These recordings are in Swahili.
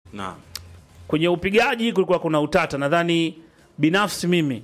Naam. Kwenye upigaji kulikuwa kuna utata, nadhani binafsi mimi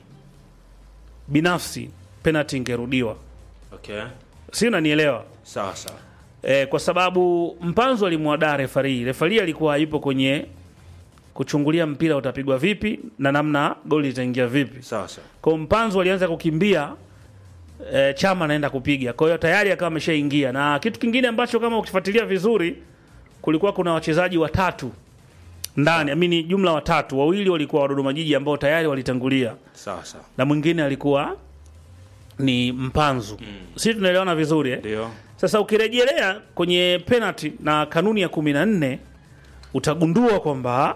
binafsi penalty ingerudiwa, Okay. si unanielewa? Sawa sawa. E, kwa sababu Mpanzu alimwadaa refari. Refari alikuwa yupo kwenye kuchungulia mpira utapigwa vipi na namna goli itaingia vipi. Sawa sawa. Kwa hiyo Mpanzu alianza kukimbia e, Chama anaenda kupiga, kwa hiyo tayari akawa ameshaingia. Na kitu kingine ambacho kama ukifuatilia vizuri, kulikuwa kuna wachezaji watatu ndani, amini jumla watatu, wawili walikuwa wa Dodoma Jiji ambao tayari walitangulia Sawa sawa. na mwingine alikuwa ni Mpanzu. Sisi tunaelewana vizuri eh? Ndio. Sasa ukirejelea kwenye penalty na kanuni ya kumi na nne utagundua kwamba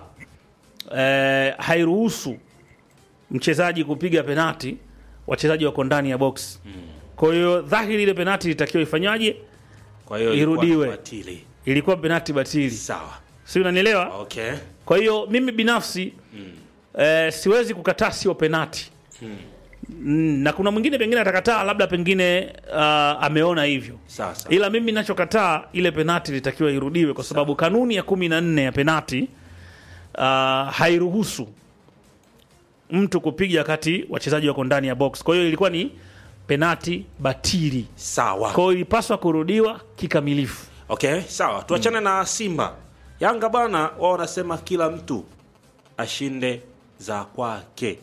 eh, hairuhusu mchezaji kupiga penalty wachezaji wako ndani ya box. Kwa hiyo dhahiri ile penalty ilitakiwa ifanywaje? Kwa hiyo ilikuwa Irudiwe. batili. Ilikuwa penalty batili, Sawa. si unanielewa? Okay. Kwa hiyo mimi binafsi eh, siwezi kukataa sio penati mm, na kuna mwingine pengine atakataa labda pengine uh, ameona hivyo, Sawa sawa. ila mimi ninachokataa ile penati ilitakiwa irudiwe, kwa sababu kanuni ya kumi na nne ya penati uh, hairuhusu mtu kupiga wakati wachezaji wako ndani ya box. Kwa hiyo ilikuwa ni penati batili, Sawa. kwa hiyo ilipaswa kurudiwa kikamilifu. Okay, sawa. Tuachane na Simba. Yanga bana, wao wanasema kila mtu ashinde za kwake.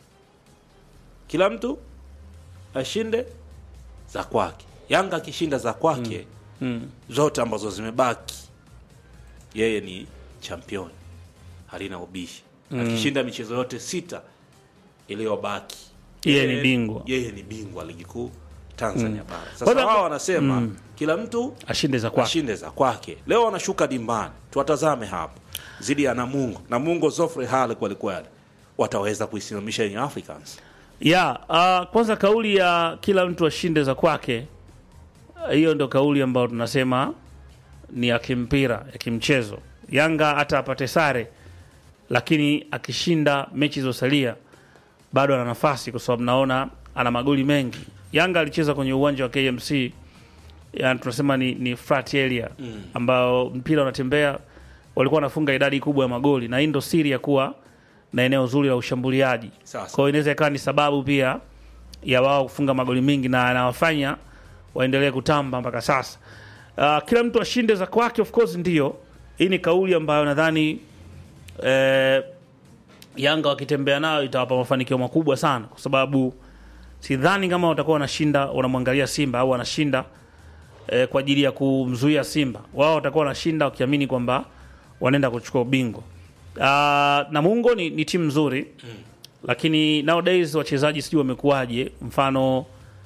Kila mtu ashinde za kwake. Yanga akishinda za kwake zote ambazo zimebaki, yeye ni champion, halina ubishi. Akishinda michezo yote sita iliyobaki, Yeye ni bingwa. Yeye ni bingwa ligi kuu Tanzania bara. Sasa Kwanza- wao wanasema kila mtu Ashinde za kwake. ashinde za kwake. Leo wanashuka dimbani, tuwatazame hapa zidi ya Namungo. Namungo Zofre Hale kwelikweli, wataweza kuisimamisha Young Africans? ya uh, kwanza kauli ya kila mtu ashinde za kwake, uh, hiyo ndo kauli ambayo tunasema ni ya kimpira ya kimchezo. Yanga hata apate sare, lakini akishinda mechi zilizosalia bado ana nafasi, kwa sababu naona ana magoli mengi. Yanga alicheza kwenye uwanja wa KMC, yani tunasema ni, ni flat area ambao mpira unatembea, walikuwa wanafunga idadi kubwa ya magoli, na hii ndo siri ya kuwa na eneo zuri la ushambuliaji. Sasa. Kwa hiyo inaweza ikawa ni sababu pia ya wao kufunga magoli mengi na anawafanya waendelee kutamba mpaka sasa. Uh, kila mtu ashinde za kwake, of course ndio. Hii ni kauli ambayo nadhani eh, Yanga wakitembea nayo itawapa mafanikio makubwa sana, kwa sababu sidhani kama watakuwa wanashinda wanamwangalia Simba au wanashinda eh, kwa ajili ya kumzuia Simba. Wao watakuwa wanashinda wakiamini kwamba wanaenda kuchukua ubingwa. Uh, Namungo ni, ni timu nzuri lakini nowadays wachezaji sijui wamekuwaje. Mfano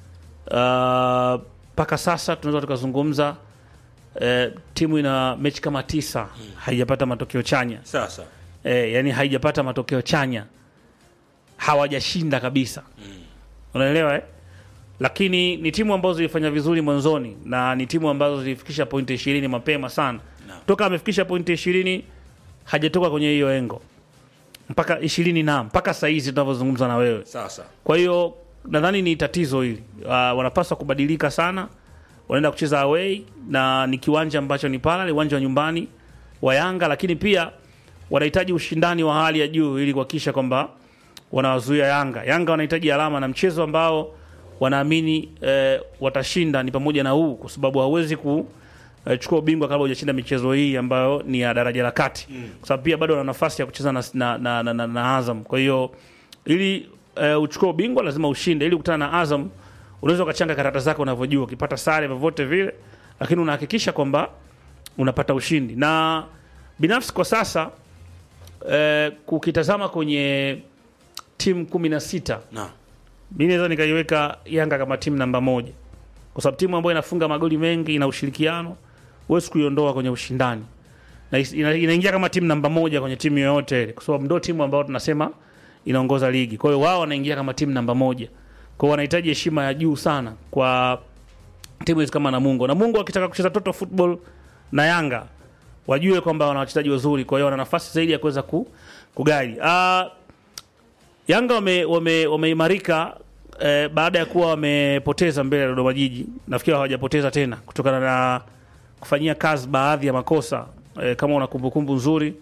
mpaka sasa tunaweza tukazungumza eh, timu ina mechi kama tisa haijapata matokeo chanya Sasa eh, yani haijapata matokeo chanya, hawajashinda kabisa unaelewa eh? Lakini ni timu ambazo zilifanya vizuri mwanzoni na ni timu ambazo zilifikisha pointi ishirini mapema sana Naam. toka amefikisha pointi ishirini hajatoka kwenye hiyo engo mpaka ishirini na mpaka sahizi tunavyozungumza na wewe. sasa Kwa hiyo nadhani ni tatizo hili. Uh, wanapaswa kubadilika sana, wanaenda kucheza away na ni kiwanja ambacho ni pala uwanja wa nyumbani wa Yanga, lakini pia wanahitaji ushindani wa hali ya juu ili kuhakikisha kwamba wanawazuia Yanga. Yanga wanahitaji alama na mchezo ambao wanaamini eh, watashinda ni pamoja na huu, kwa sababu hawezi ku eh, chukua ubingwa kabla hujashinda michezo hii ambayo ni ya daraja la kati, kwa sababu pia bado wana nafasi ya kucheza na, na, na, na, na, na Azam. Kwa hiyo ili eh, uchukue ubingwa lazima ushinde. Ili kukutana na Azam unaweza ukachanga karata zako unavyojua, ukipata sare vyovyote vile, lakini unahakikisha kwamba unapata ushindi. Na binafsi kwa sasa eh, kukitazama kwenye timu kumi na sita na mi naweza nikaiweka Yanga kama timu namba moja, kwa sababu timu ambayo inafunga magoli mengi, ina ushirikiano, huwezi kuiondoa kwenye ushindani na is- ina- inaingia kama timu namba moja kwenye timu yoyote ile, kwa sababu ndio timu ambayo tunasema inaongoza ligi. Kwa hiyo wao wanaingia kama timu namba moja, kwa hiyo wanahitaji heshima ya juu sana kwa timu hizi kama Namungo. Namungo wakitaka kucheza total football na Yanga wajue kwamba wana wachezaji wazuri, kwa hiyo wana nafasi zaidi ya kuweza ku, kugaidi uh, Yanga wame- wame- wameimarika eh, baada ya kuwa wamepoteza mbele ya Dodoma Jiji. Nafikiri hawajapoteza tena kutokana na kufanyia kazi baadhi ya makosa eh, kama una kumbukumbu nzuri